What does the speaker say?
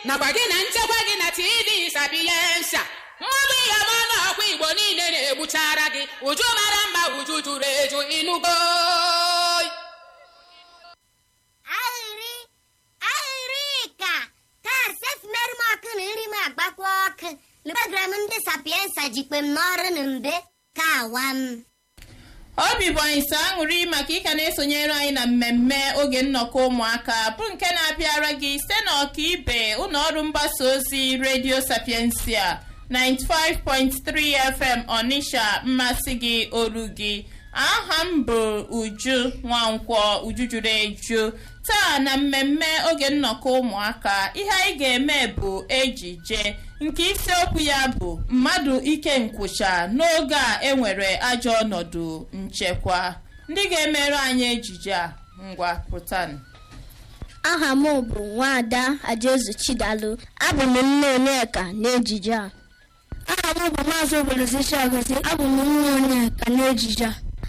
nakwa gị na nchekwa gị na tv sapiensia mmanụ ihe ọma n'ọkwa igbo niile na-egbuchara gị uju mara mma uju juru eju ịnụgo ahịrị ahịrị ka taa sef merụ m ọkụ na nri m agbakwa ọkụ lụbagara m ndị sapiensa jikpe m n'ọrụ na mbe ka awa m obi bụ anyị sọ aṅụrị maka ịka na-esonyere anyị na mmemme oge nnọkọ ụmụaka bụ nke na-abịara gị site n'ọkaibe ụlọ ọrụ mgbasa ozi redio sapiensia 95.3 fm ọnịsha mmasị gị olu gị aha m bụ uju nwankwọ uju juru eju taa na mmemme oge nnọkọ ụmụaka ihe anyị ga-eme bụ ejije nke isiokwu ya bụ mmadụ ike nkwụcha n'oge a enwere ajọ ọnọdụ nchekwa ndị ga-emere anyị ejije a ngwa pụtanụ aha m bụ nwaada ajezu chidalu abụ m nne onyeka n'ejije a aha m bụ maazị obolosichi agozi abụ m nne onyeka n'ejije a